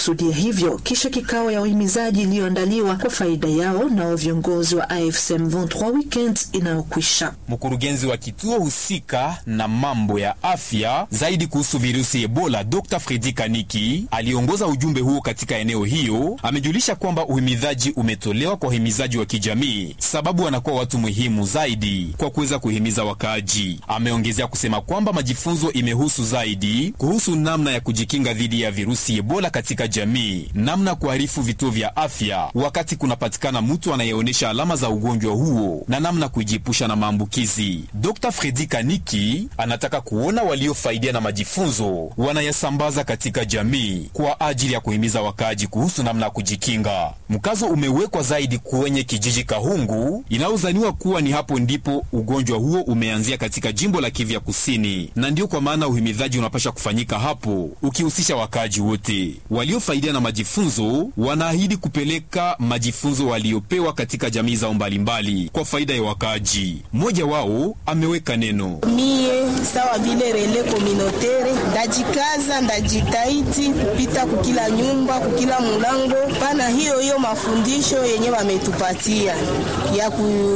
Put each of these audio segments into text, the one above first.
walikusudia hivyo kisha kikao ya uhimizaji iliyoandaliwa kwa faida yao nao viongozi wa AFC M23 weekend inayokwisha. Mkurugenzi wa kituo husika na mambo ya afya zaidi kuhusu virusi Ebola, Dr. Fredi Kaniki aliongoza ujumbe huo katika eneo hiyo. Amejulisha kwamba uhimizaji umetolewa kwa uhimizaji wa kijamii, sababu wanakuwa watu muhimu zaidi kwa kuweza kuhimiza wakaaji. Ameongezea kusema kwamba majifunzo imehusu zaidi kuhusu namna ya kujikinga dhidi ya virusi Ebola katika jamii, namna ya kuharifu vituo vya afya wakati kunapatikana mtu anayeonyesha alama za ugonjwa huo na namna kujiepusha na maambukizi. Dr. Fredi Kaniki anataka kuona waliofaidia na majifunzo wanayasambaza katika jamii kwa ajili ya kuhimiza wakaaji kuhusu namna ya kujikinga. Mkazo umewekwa zaidi kwenye kijiji Kahungu inayozaniwa kuwa ni hapo ndipo ugonjwa huo umeanzia katika jimbo la Kivu ya Kusini, na ndio kwa maana uhimidhaji unapasha kufanyika hapo ukihusisha wakaaji wote. Waliofaidia na majifunzo wanaahidi kupeleka majifunzo waliopewa katika jamii zao mbalimbali kwa faida ya wakaaji. Mmoja wao ameweka neno: mie sawa vile rele kominotere ndajikaza, ndajitaiti kupita kukila nyumba, kukila mulango pana hiyo hiyo mafundisho yenye wametupatia ya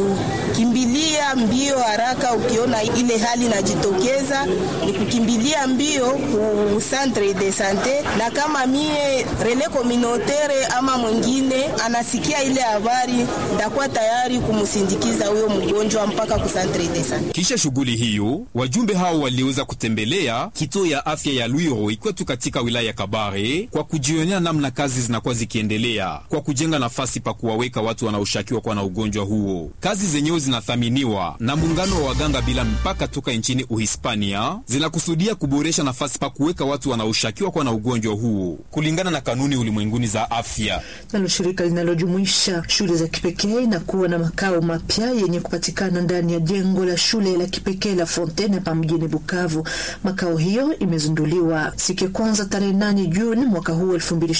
kukimbilia mbio haraka. Ukiona ile hali najitokeza, ni kukimbilia mbio ku centre de sante, na kama mie rele kominotere ama mwingine anasikia ile habari, ndakuwa tayari kumsindikiza huyo mgonjwa mpaka ku centre de sante. Kisha shughuli hiyo, wajumbe hao waliweza kutembelea kituo ya afya ya Lwiro ikwetu katika wilaya ya Kabare kwa kujionea namna kazi zinakuwa zikiendelea kwa kujenga nafasi pa kuwaweka watu wanaoshukiwa kuwa na ugonjwa huo. Kazi zenyewe zinathaminiwa na muungano wa waganga bila mipaka toka nchini Uhispania, zinakusudia kuboresha nafasi pa kuweka watu wanaoshukiwa kuwa na ugonjwa huo kulingana na kanuni ulimwenguni za afya. Nalo shirika linalojumuisha shule za kipekee na kuwa na makao mapya yenye kupatikana ndani ya jengo la shule la kipekee la Fontaine hapa mjini Bukavu. Makao hiyo imezinduliwa siku ya kwanza tarehe 8 Juni mwaka huu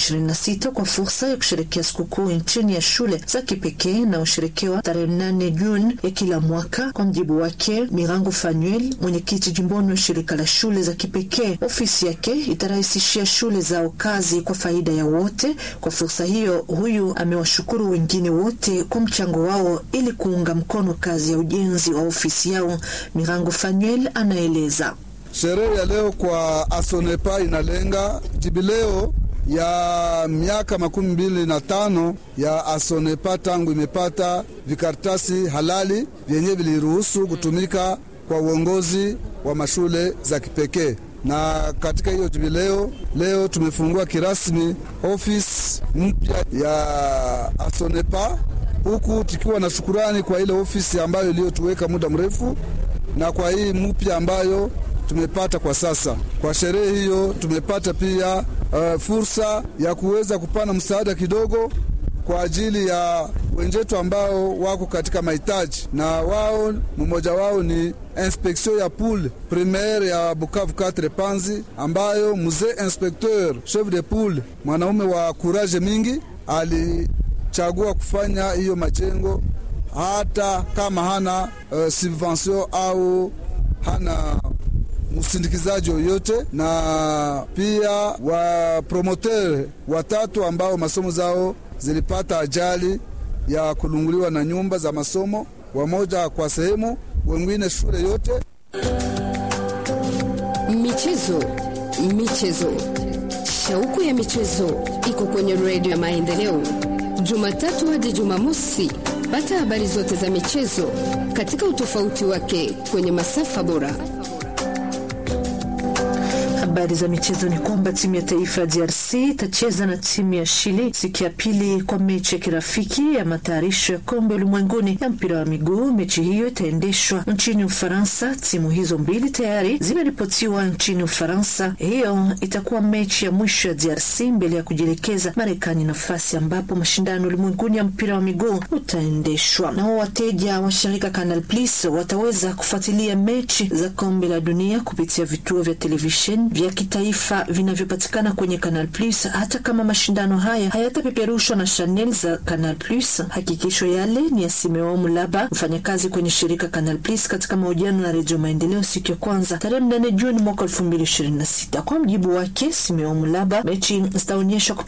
2026 kwa fursa ya kusherekea sikukuu nchini ya shule za kipekee na usherekewa tarehe 8 Juni ya kila mwaka. Kwa mjibu wake Mirango Fanuel, mwenyekiti jimboni wa shirika la shule za kipekee, ofisi yake itarahisishia shule zao kazi kwa faida ya wote. Kwa fursa hiyo, huyu amewashukuru wengine wote kwa mchango wao ili kuunga mkono kazi ya ujenzi wa ofisi yao. Mirango Fanuel anaeleza. Sherehe ya leo kwa Asonepa inalenga jubileo ya miaka makumi mbili na tano ya Asonepa tangu imepata vikaratasi halali vyenye viliruhusu kutumika kwa uongozi wa mashule za kipekee. Na katika hiyo jubileo leo tumefungua kirasmi ofisi mpya ya Asonepa, huku tukiwa na shukurani kwa ile ofisi ambayo iliyotuweka muda mrefu na kwa hii mpya ambayo tumepata kwa sasa. Kwa sherehe hiyo tumepata pia uh, fursa ya kuweza kupana msaada kidogo kwa ajili ya wenzetu ambao wako katika mahitaji, na wao mmoja wao ni inspektion ya pool primaire ya Bukavu 4 Panzi, ambayo mzee inspecteur chef de pool mwanaume wa kuraje mingi alichagua kufanya hiyo majengo hata kama hana uh, subvention au hana msindikizaji yoyote, na pia wapromoteur watatu ambao masomo zao zilipata ajali ya kulunguliwa na nyumba za masomo, wamoja kwa sehemu, wengine shule yote. Michezo, michezo, shauku ya michezo iko kwenye redio ya Maendeleo, Jumatatu hadi Jumamosi. Pata habari zote za michezo katika utofauti wake kwenye masafa bora. Habari za michezo ni kwamba timu ya taifa ya DRC itacheza na timu ya Chile siku ya pili kwa mechi ya kirafiki ya matayarisho ya kombe ulimwenguni ya mpira wa miguu. Mechi hiyo itaendeshwa nchini Ufaransa. Timu hizo mbili tayari zimeripotiwa nchini Ufaransa. Hiyo itakuwa mechi ya mwisho ya DRC mbele ya kujielekeza Marekani, nafasi ambapo mashindano ulimwenguni ya mpira wa miguu utaendeshwa. Nao wateja wa shirika Canal Plus wataweza kufuatilia mechi za kombe la dunia kupitia vituo vya televisheni vya kitaifa vinavyopatikana kwenye Canal Plus, hata kama mashindano haya hayatapeperushwa na Chanel za Canal Plus. Hakikisho yale ni ya Simeo Mulaba, mfanyakazi kwenye shirika Canal Plus, katika mahojiano na Redio Maendeleo siku ya kwanza tarehe 8 Juni mwaka 2026. Kwa mjibu wake Simeo Mulaba, mechi zitaonyeshwa